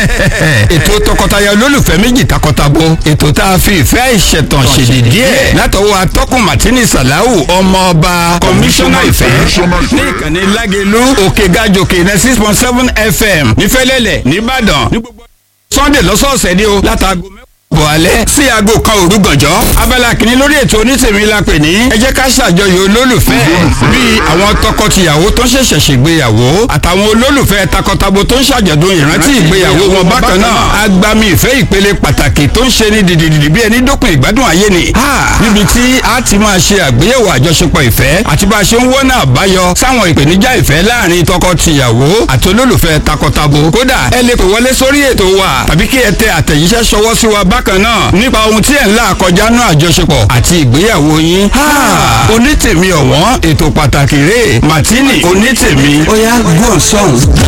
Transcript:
ètò tọkọtaya olólùfẹ́ méjì takọtabo ètò tá a fi ìfẹ́ ìṣẹ̀tàn ṣèdí díẹ̀ látọwọ́ atọ́kùn martini salau ọmọ ọba kọmíṣánná ìfẹ́ ní ìkànnì lágẹ̀lú òkè gàjòkè ní six point seven fm nífẹ̀lẹ́lẹ̀ nìbàdàn ní gbogbo sunday lọ́sọ̀ọ̀sẹ̀ ni o látàgọ́ mẹ́wàá bọ̀ alẹ́ sí aago kan òru gànjọ́ abala kìíní lórí ètò onítèmi la pè ní ẹ jẹ́ ká ṣàjọyọ̀ olólùfẹ́ bíi àwọn tọkọtìyàwó tó ń ṣẹ̀ṣẹ̀ ṣègbéyàwó àtàwọn olólùfẹ́ takọtabo tó ń ṣàjọ̀dún ìrántí ìgbéyàwó wọn bákan náà agbami ìfẹ́ ìpele pàtàkì tó ń ṣe ní dìdìdìdì bí ẹni dópin ìgbádùn ayé ni níbi tí a ti máa ṣe àgbéyẹ̀wò àjọṣepọ̀ ìfẹ́ àti bá a ṣe ń wọ́nà àbáyọ sáwọn ìpèníjà ìfẹ́ láàrin tọkọtìyàwó àti olólùfẹ́ takọtabo kódà ẹ lè pè wọlé sórí ètò wa tàbí kí ẹ tẹ àtẹ̀jíṣẹ́ ṣọwọ́ sí wa bákan náà nípa ohun tí ẹ̀ ń là kọjá náà àjọṣepọ̀ àti ìgbéyàwó yín. onítèmi ọ̀wọ́n ètò pàtàkì rèé martini onítèmi ó yá gbọ́n sọ̀hún.